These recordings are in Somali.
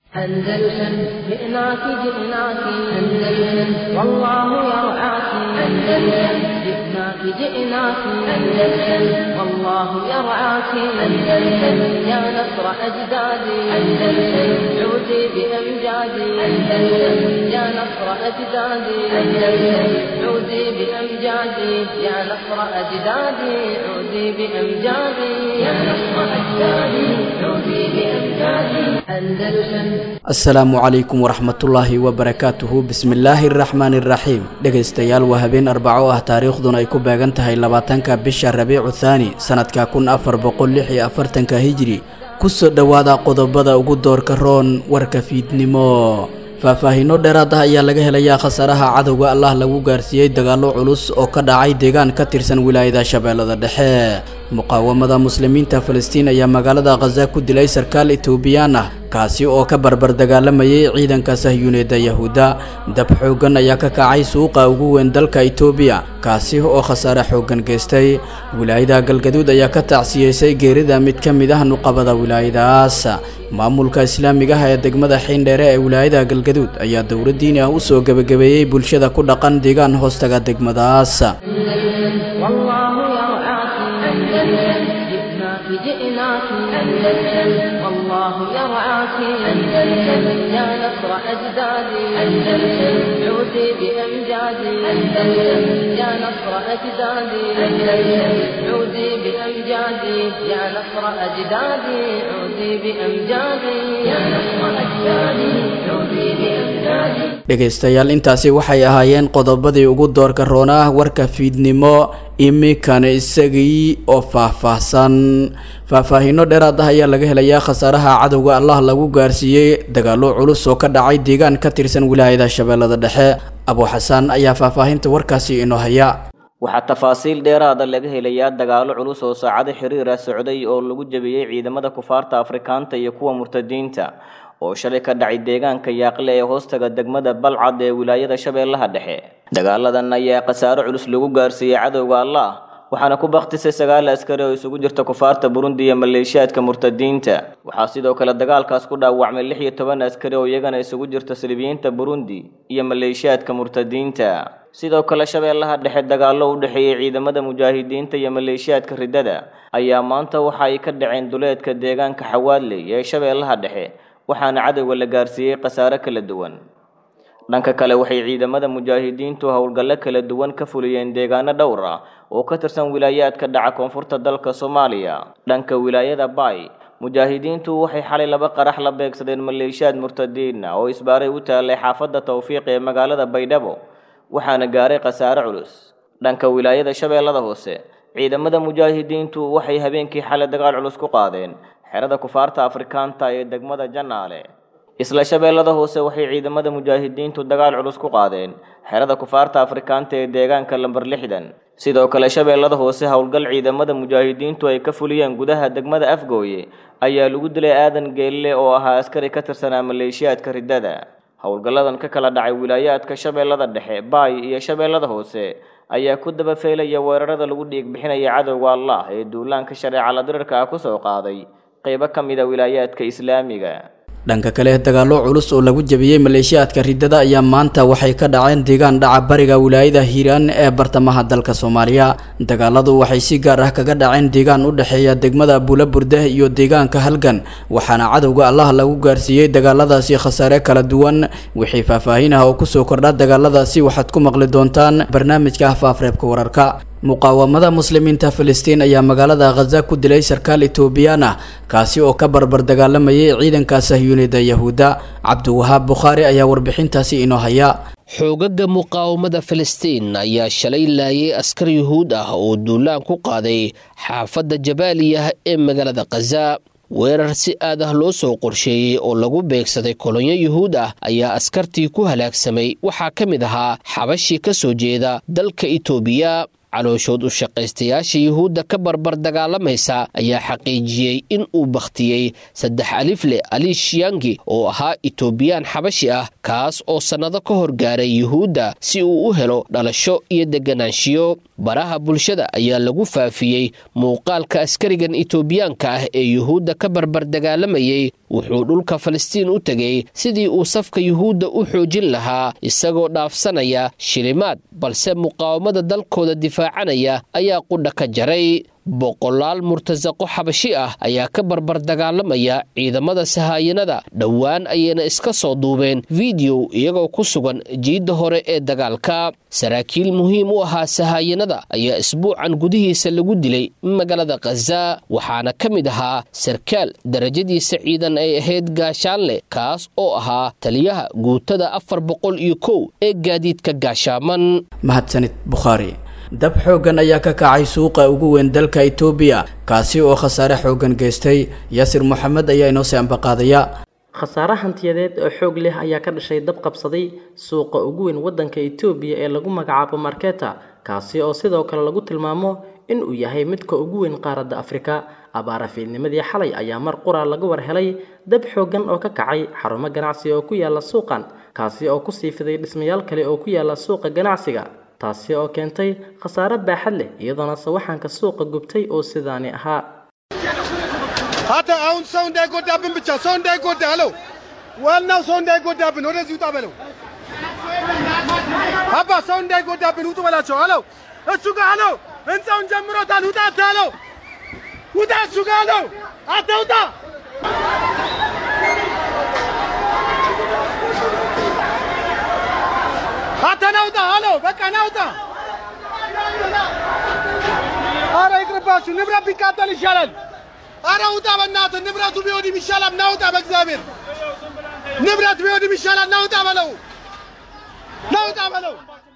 أندلسن جئناك جئناك أندلسن والله يرعاك أندلسن جئناك جئناك أندلسن والله يرعاك أندلسن يا نصر أجدادي أندلسن عودي بأمجادي أندلسن يا نصر أجدادي أندلسن عودي بأمجادي يا نصر أجدادي عودي بأمجادي يا نصر أجدادي عودي بأمجادي أندلسن asalaamu calaykum waraxmatullaahi wabarakaatuhu bismillaahi araxmaani iraxiim dhegaystayaal waa habeen arbaco ah taariikhduna ay ku beegan tahay labaatanka bisha rabiicu thaani sanadka kun afar boqol lix iyo afartanka hijri kusoo dhowaada qodobada ugu doorka roon warka fiidnimo faahfaahiino dheeraad ah ayaa laga helayaa khasaaraha cadowga allah lagu gaarsiiyey dagaallo culus oo ka dhacay deegaan ka tirsan wilaayada shabeellada dhexe muqaawamada muslimiinta falastiin ayaa magaalada khaza ku dilay sarkaal etoobiyaan ah kaasi oo ka barbar dagaalamayay ciidanka sahyuuneedda yahuudda dab xooggan ayaa ka kacay suuqa ugu weyn dalka etoobiya kaasi oo khasaare xooggan geystay wilaayada galgaduud ayaa ka tacsiyeysay geerida mid ka mid ah nuqabada wilaayadaas maamulka islaamiga ah ee degmada xiindheere ee wilaayada galgaduud ayaa dowladdiini ah u soo gebagabeeyey bulshada ku dhaqan deegaan hoostaga degmadaas والله يرعاك أندلسن جئناك جئناك أندلسن والله يرعاك أندلسن يا نصر أجدادي أندلسن عودي بأمجادي أندلسن يا نصر أجدادي أندلسن عودي بأمجادي يا نصر أجدادي عودي بأمجادي يا نصر أجدادي عودي بأمجادي dhegaystayaal intaasi waxay ahaayeen qodobadii ugu doorka roona ah warka fiidnimo iminkana isagii oo faahfaahsan faahfaahiino dheeraad ah ayaa laga helayaa khasaaraha cadowga allah lagu gaarsiiyey dagaallo culus oo ka dhacay deegaan ka tirsan wilaayada shabeellada dhexe abu xasaan ayaa faahfaahinta warkaasi inoo haya waxaa tafaasiil dheeraada laga helayaa dagaallo culus oo saacado xiriira socday oo lagu jebiyey ciidamada kufaarta afrikaanta iyo kuwa murtadiinta oo shalay ka dhacay deegaanka yaaqle ee hoostaga degmada balcad ee wilaayada shabeellaha dhexe dagaaladan ayaa khasaaro culus lagu gaarsiiyey cadowga allah waxaana ku baktisay sagaal askari oo isugu jirta kufaarta burundi iyo maleeshiyaadka murtadiinta waxaa sidoo kale dagaalkaas ku dhaawacmay lix iyo toban askari oo iyagana isugu jirta silibiyiinta burundi iyo maleeshiyaadka murtadiinta sidoo kale shabeellaha dhexe dagaallo u dhexeeyey ciidamada mujaahidiinta iyo maleeshiyaadka riddada ayaa maanta waxa ay ka dhaceen duleedka deegaanka xawaadley ee shabeellaha dhexe waxaana cadowga la gaarsiiyey khasaare kala duwan dhanka kale waxay ciidamada mujaahidiintu howlgallo kala duwan ka fuliyeen deegaano dhowr ah oo ka tirsan wilaayaadka dhaca koonfurta dalka soomaaliya dhanka wilaayada baay mujaahidiintu waxay xalay laba qarax la beegsadeen maleeshiyaad murtadiina oo isbaaray u taallay xaafadda tawfiiq ee magaalada baydhabo waxaana gaaray khasaare culus dhanka wilaayada shabeellada hoose ciidamada mujaahidiintu waxay habeenkii xalay dagaal culus ku qaadeen xerada kufaarta afrikaanta ee degmada janaale isla shabeellada hoose waxay ciidamada mujaahidiintu dagaal culus ku qaadeen xerada kufaarta afrikaanta ee deegaanka lamber lixdan sidoo kale shabeellada hoose howlgal ciidamada mujaahidiintu ay ka fuliyeen gudaha degmada afgooye ayaa lagu dilay aadan geelle oo ahaa askari ka tirsanaa maleeshiyaadka riddada howlgalladan ka kala dhacay wilaayaadka shabeellada dhexe baay iyo shabeellada hoose ayaa ku daba feelaya weerarada lagu dhiig bixinaya cadowga allah ee duulaanka shareeca la dirirka ah kusoo qaaday qaybo ka mid a wilaayaadka islaamiga dhanka kale dagaallo culus oo lagu jebiyey maleeshiyaadka riddada ayaa maanta waxay ka dhaceen deegaan dhaca bariga wilaayada hiiraan ee bartamaha dalka soomaaliya dagaaladu waxay si gaar ah kaga dhaceen deegaan u dhexeeya degmada buulaburde iyo deegaanka halgan waxaana cadowga allah lagu gaarsiiyey dagaaladaasi khasaare kala duwan wixii faahfaahin ah oo kusoo kordha dagaaladaasi waxaad ku maqli doontaan barnaamijka faafreebka wararka muqaawamada muslimiinta filistiin ayaa magaalada khaza ku dilay sarkaal etoobiyaan ah kaasi oo ka barbar dagaalamayay ciidanka sahyuunida yahuudda cabdiwahaab bukhaari ayaa warbixintaasi inoo haya xoogaga muqaawamada filistiin ayaa shalay laayay askar yuhuud ah oo duulaan ku qaaday xaafadda jabaaliyah ee magaalada khaza weerar si aad ah loo soo qorsheeyey oo lagu beegsaday kolonyo yuhuud ah ayaa askartii ku halaagsamay waxaa ka mid ahaa xabashii ka soo jeeda dalka itoobiya calooshood u shaqaystayaasha yuhuudda ka barbar dagaalamaysa ayaa xaqiijiyey in uu bakhtiyey saddex alifle ali shiyangi oo ahaa itoobiyaan xabashi ah kaas oo sannado ka hor gaaray yuhuudda si uu u helo dhalasho iyo deganaanshiyo baraha bulshada ayaa lagu faafiyey muuqaalka askarigan itoobiyaanka ah ee yuhuudda ka barbar dagaalamayey wuxuu dhulka falastiin u tegey sidii uu safka yuhuudda u xoojin lahaa isagoo dhaafsanaya shilimaad balse muqaawamada dalkooda difaacanaya ayaa qudha ka jaray boqolaal murtasaqo xabashi ah ayaa ka barbar dagaalamaya ciidamada sahaayanada dhowaan ayayna iska soo duubeen fideow iyagoo ku sugan jiidda hore ee dagaalka saraakiil muhiim u ahaa sahaayanada ayaa isbuucan gudihiisa lagu dilay magaalada khaza waxaana ka mid ahaa sarkaal darajadiisa ciidan ay ahayd gaashaanle kaas oo ahaa taliyaha guutada afar boqol iyo kow ee gaadiidka gaashaaman mahadsanid bukhaari dab xooggan ayaa ka kacay suuqa ugu weyn dalka itoobiya kaasi oo khasaare xooggan geystay yaasir moxamed ayaa inoo sii ambaqaadaya khasaare hantiyadeed oo xoog leh ayaa ka dhashay dab qabsaday suuqa ugu weyn waddanka itoobiya ee lagu magacaabo marketa kaasi oo sidoo kale lagu tilmaamo in uu yahay midka ugu weyn qaaradda afrika abaara fiidnimadii xalay ayaa mar qura laga war helay dab xooggan oo ka kacay xarumo ganacsi oo ku yaala suuqan kaasi oo ku sii fiday dhismayaal kale oo ku yaala suuqa ganacsiga taasi oo keentay khasaare baaxad leh iyadoona sawaxanka suuqa gubtay oo sidaani ahaa hata አሁን ሰው እንዳይጎዳብን ብቻ ሰው እንዳይጎዳ አለው። ዋናው ሰው እንዳይጎዳብን ወደዚህ ውጣ በለው። አባ ሰው እንዳይጎዳብን ውጡ በላቸው አለው። እሱ ጋር አለው። ህንፃውን ጀምሮታል። ውጣ አለው። ውጣ እሱ ጋር አለው። አንተ ውጣ። አንተ ናውጣ አለው። በቃ ናውጣ። አረ ይቅርባችሁ፣ ንብረት ቢቃጠል ይሻላል። አረ ውጣ በእናትህ ንብረቱ ቢወድም ይሻላል። ናውጣ በእግዚአብሔር ንብረት ቢወድም ይሻላል። ናውጣ በለው፣ ናውጣ በለው።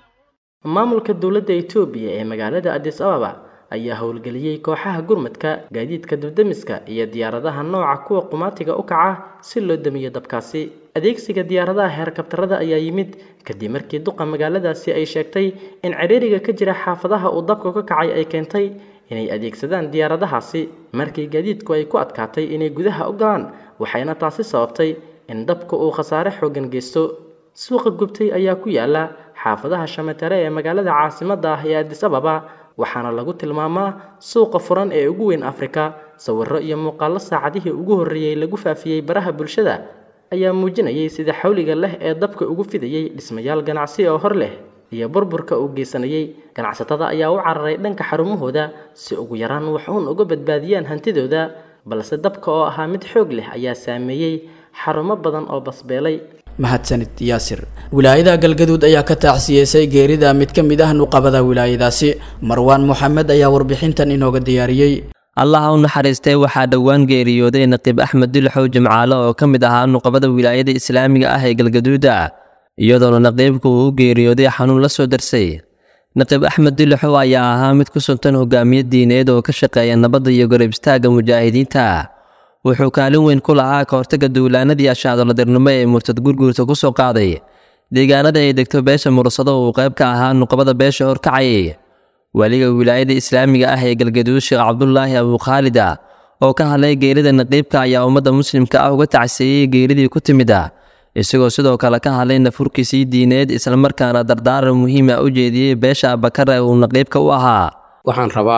maamulka dowladda itoobiya ee magaalada adis ababa ayaa howlgeliyey kooxaha gurmadka gaadiidka dubdemiska iyo diyaaradaha nooca kuwa qumaatiga u kaca si loo damiyo dabkaasi adeegsiga diyaaradaha heerkabtarada ayaa yimid kadib markii duqa magaaladaasi ay sheegtay in ciriiriga ka jira xaafadaha uu dabka ka kacay ay keentay inay adeegsadaan diyaaradahaasi markii gaadiidku ay ku adkaatay inay gudaha u galaan waxayna taasi sababtay in dabka uu khasaare xooggan geysto suuqa gubtay ayaa ku yaala xaafadaha shamatare ee magaalada caasimadda ah ee adis ababa waxaana lagu tilmaamaa suuqa furan ee ugu weyn afrika sawirro iyo muuqaallo saacadihii ugu horreeyey lagu faafiyey baraha bulshada ayaa muujinayay sida xawliga leh ee dabka ugu fidayey dhismayaal ganacsi oo hor leh iyo burburka uu geysanayey ganacsatada ayaa u cararay dhanka xarumahooda si ugu yaraan wax uun uga badbaadiyaan hantidooda balse dabka oo ahaa mid xoog leh ayaa saameeyey xarumo badan oo basbeelay mahadsanid yaasir wilaayada galgaduud ayaa ka taacsiyeysay geerida mid ka mid ah nuqabada wilaayadaasi marwaan moxamed ayaa warbixintan inooga diyaariyey allaha u naxariistay waxaa dhowaan geeriyooday naqiib axmed dilxow jimcaale oo ka mid ahaa nuqabada wilaayada islaamiga ah ee galgaduuda iyadoona naqiibku uu u geeriyooday xanuun la soo darsay naqiib axmed dilxow ayaa ahaa mid ku suntan hogaamiye diineed oo ka shaqeeya nabadda iyo garab istaagga mujaahidiinta wuxuu kaalin weyn ku lahaa ka hortagga duulaanadii ashaadoladirnimo ee murtad gurguurta ku soo qaaday deegaanada ay degto beesha mursado uu qayb ka ahaa nuqabada beesha horkacayay weliga wilaayada islaamiga ah ee galgaduud sheekh cabdulaahi abukhaalida oo ka hadlay geerida naqiibka ayaa ummadda muslimka ah uga tacseeyey geeridii ku timida isagoo sidoo kale ka hadlay nafurkiisii diineed islamarkaana dardaaran muhiima u jeediyey beesha abakare uu naqiibka u ahaa waxaan rabaa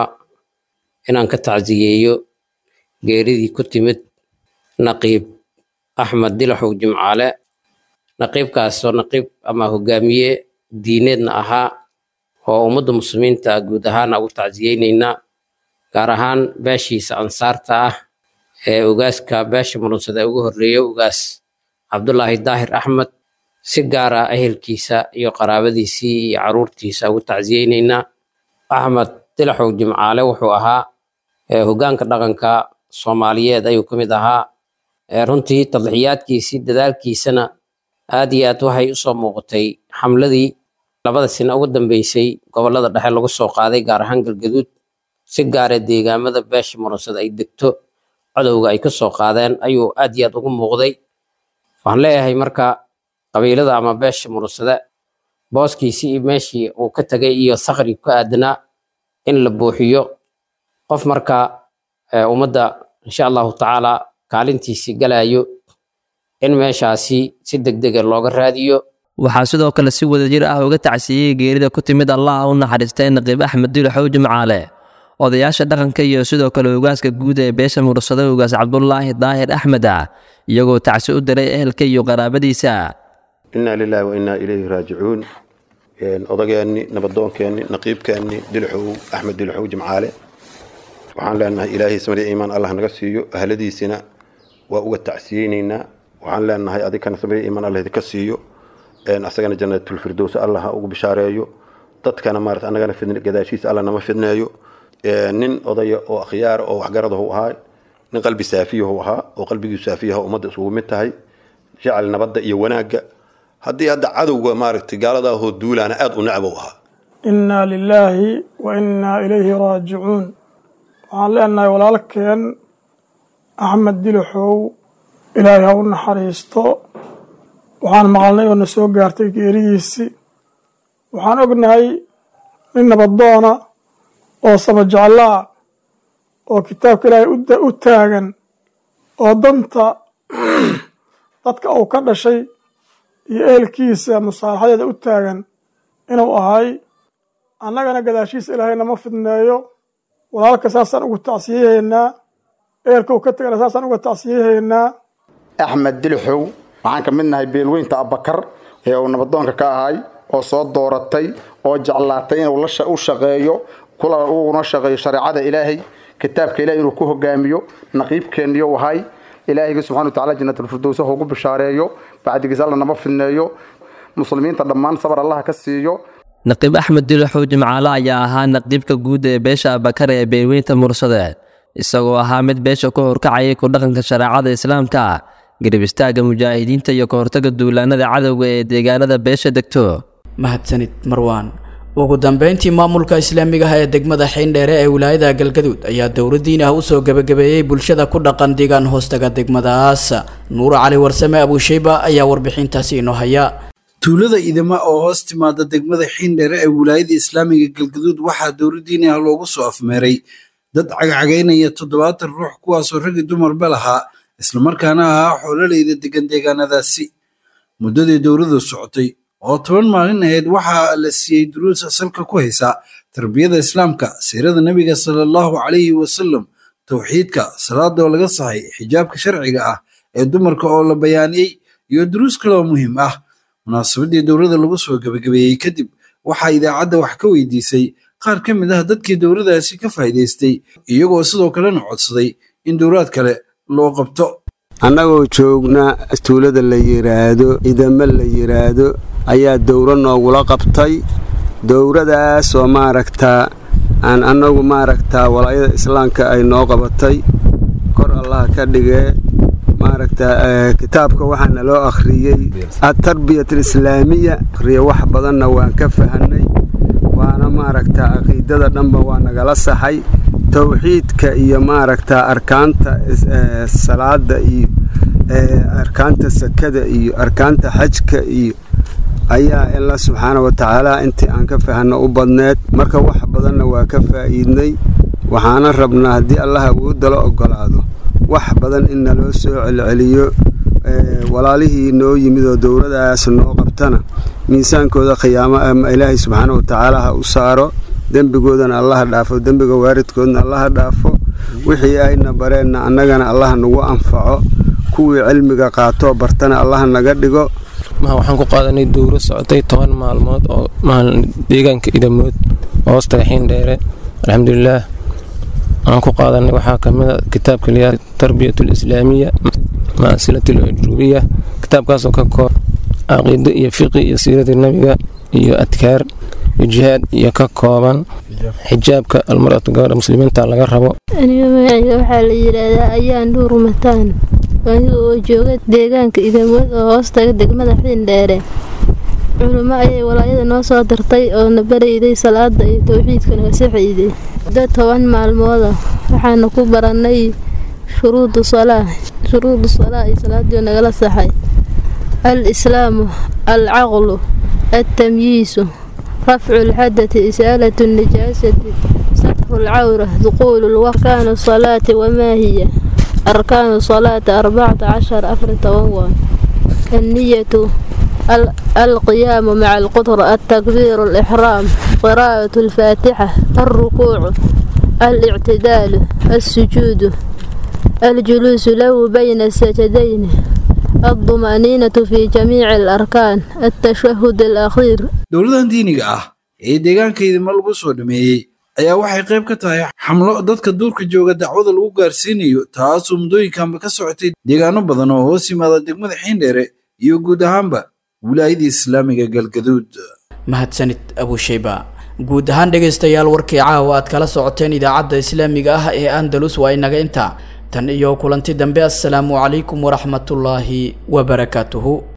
inaan ka tacsiyeeyo geeridii ku timid naqiib axmed dilaxow jimcaale naqiibkaasoo naqiib ama hogaamiye diineedna ahaa oo ummadda muslimiinta guud ahaana ugu tacsiyeynaynaa gaar ahaan beeshiisa ansaarta ah ee ugaaska beesha murunsada ugu horreeya ugaas cabdulaahi daahir axmed si gaar ah ehelkiisa iyo qaraabadiisii iyo caruurtiisa ugu tacsiyeynaynaa axmed dilaxow jimcaale wuxuu ahaa hoggaanka dhaqanka soomaaliyeed ayuu ka mid ahaa runtii tadlixiyaadkiisii dadaalkiisana aad iyo aad waxay usoo muuqatay xamladii labada sina ugu dambeysay gobollada dhexe lagu soo qaaday gaar ahaan galgaduud si gaaree deegaamada beesha murunsada ay degto codowga ay ka soo qaadeen ayuu aad iyo aad ugu muuqday waxaan leeyahay marka qabiilada ama beesha murunsada booskiisii iyo meeshii uu ka tegay iyo sakri ku aadanaa in la buuxiyo qof marka ummadda insha allahu tacaala kaalintiisii galayo in meeshaasi si degdega looga raadiyo waxaa sidoo kale si wadajir ah uga tacsiiyey geerida ku timid allah u naxariistay naqiib axmed dilaxow jimcaale odayaasha dhaqanka iyo sidoo kale ugaaska guud ee beesha mursada ugaas cabdulaahi daahir axmed ah iyagoo tacsi u diray ehelka iyo qaraabadiisa innaa lilaahi wa innaa ilayhi raajicuun odageenni nabadoonkeenni naqiibkeenni dilxow axmed dilxow jimcaale waxaan leenahay ilaahay samari iimaan allah naga siiyo ahladiisina waa uga tacsiyeyneynaa waxaan leenahay adikana samari iimaan allah idinka siiyo asagana janatulfirdows allah ha ugu bishaareeyo dadkana maarata annagana fidn gadaashiisa allah nama fidneeyo nin odaya oo akhyaara oo waxgaradahu ahaa nin qalbi saafiyahu ahaa oo qalbigiisu saafiyaha ummadda isugu mid tahay jecel nabadda iyo wanaagga haddii hadda cadowga maaragtay gaaladaahoo duulaana aada u necbow ahaa innaa lilaahi wa innaa ilayhi raajicuun waxaan leenahay walaalkeen axmed dilaxow ilaahay ha u naxariisto waxaan maqalnay oo na soo gaartay geeridiisii waxaan ognahay nin nabadoona oo sabajeclaa oo kitaabka ilaahay u taagan oo danta dadka uu ka dhashay iyo ehelkiisa musaalaxadeeda u taagan inuu ahay annagana gadaashiisa ilaahay nama fidneeyo walaalka saasaan ugu tacsiyahaynaa ehelka uu ka tagana saasaan uga tacsiyahaynaa axmed dilxow waxaan ka mid nahay beelweynta abbakar ee uu nabadoonka ka ahay oo soo dooratay oo jeclaatay inuu u shaqeeyo kula uuna shaqeeyo shareecada ilaahay kitaabka ilahay inuu ku hogaamiyo naqiibkeenniyo ahay ilaahayga subxana watacala janatulfirdows ha ugu bishaareeyo bacdigiis alla nama fidneeyo muslimiinta dhammaan sabar allaha ka siiyo naqiib axmed dilaxow jimcaale ayaa ahaa naqiibka guud ee beesha abakar ee beelweynta mursade isagoo ahaa mid beesha ku horkacayay ku dhaqanka shareecada islaamka garib istaagga mujaahidiinta iyo ka hortaga duulaanada cadowga ee deegaanada beesha degto mahadsanid marwaan ugu dambeyntii maamulka islaamiga ah ee degmada xiindheere ee wilaayada galgaduud ayaa dowladdiin ah usoo gebagabeeyey bulshada ku dhaqan deegaan hoostaga degmadaas nuur cali warsame abuusheyba ayaa warbixintaasi inoo haya tuulada idama oo hoos timaada degmada xiindheere ee wilaayada islaamiga galgaduud waxaa dowladdiini ah loogu soo afmeeray dad cagcagaynaya toddobaatan ruux kuwaasoo raggi dumarba lahaa islamarkaana ahaa xoololeyda degan deegaanadaasi muddadii dowladu socotay oo toban maalin ahayd waxaa la siiyey duruus asalka ku haysa tarbiyada islaamka siirada nebiga sala allahu calayhi wasalam towxiidka salaada oo laga saxay xijaabka sharciga ah ee dumarka oo la bayaaniyey iyo duruus kale oo muhiim ah munaasabadii dowladda lagu soo gebagabeeyey kadib waxaa idaacadda wax ka weydiisay qaar ka mid ah dadkii dowladaasi ka faa'iidaystay iyagoo sidoo kalena codsaday in dowlaad kale loo qabto annagoo joogna tuulada la yidhaahdo idame la yidhaahdo ayaa dowro noogula qabtay dowradaasoo maaragtaa aan annagu maaragtaa walaayada islaamka ay noo qabatay kor allaha ka dhigee maaragtaa kitaabka waxaana loo akhriyey atarbiyat alislaamiya akhriya wax badanna waan ka fahanay waana maaragtaa caqiidada dhanba waa nagala saxay towxiidka iyo maaragtaa arkaanta salaada iyo arkaanta sakada iyo arkaanta xajka iyo ayaa ila subxaana wa tacaala intii aan ka fahanno u badneed marka wax badanna waa ka faa'iidnay waxaana rabnaa haddii allah awoodala ogolaado wax badan in naloo soo celceliyo walaalihii noo yimid oo dowladaas noo qabtana miisaankooda khiyaamo ama ilaahay subxaana wa tacaala ha u saaro dembigoodana allaha dhaafo dembiga waaridkoodna allaha dhaafo wixii ayna bareenna annagana allaha nagu anfaco kuwii cilmiga qaatoo bartana allaha naga dhigo waxaan ku qaadanay dowro socotay toban maalmood oo deegaanka idamood hoostaga xiindheere alxamdulilaah waxaan ku qaadanay waxaa kamid a kitaabka liyaa tarbiyat alislaamiya maasilat alajrubiya kitaabkaasoo ka koob caqiido iyo fiqi iyo siiradii nabiga iyo adkaar iyo jihaad iyo ka kooban xijaabka almaratu gabadha muslimiinta laga rabo aniga magacayga waxaa la yidhaahdaa ayaan dhuur mataan aniga oo jooga deegaanka idamood oo hoostaga degmada xiindheere culimo ayay walaayada noo soo dartay oo na barayday salaada iyo towxiidka naga saxayday muddo toban maalmooda waxaana ku barannay shuruudu salaa shuruudu salaa iyo salaadii nagala saxay al islaamu al caqlu altamyiisu rafcu lxadati isaalatu nijaasati satru lcawra duquulu lwarkaanu salaati wamaa hiya arkaanu salaati arbacata cashar afar toban waa anniyatu ال- القيام مع القدرة التكبير الإحرام قراءة الفاتحة الركوع الاعتدال السجود الجلوس له بين السجدين الطمأنينة في جميع الأركان التشهد الأخير dowladan diiniga ah ee deegaanka idimo lagu soo dhameeyey ayaa waxay qayb ka tahay xamlo dadka duurka jooga dacwada lagu gaarsiinayo taasoo muddooyinkanba ka socotay deegaano badan oo hoos yimaada degmada xiindheere iyo guud ahaanba wilaayadii islaamiga galgaduud mahadsanid abushayba guud ahaan dhegaystayaal warkii caawa aad kala socoteen idaacadda islaamiga ah ee andalus waa inaga intaa tan iyo kulanti dambe assalaamu calaykum waraxmatullaahi wabarakaatuhu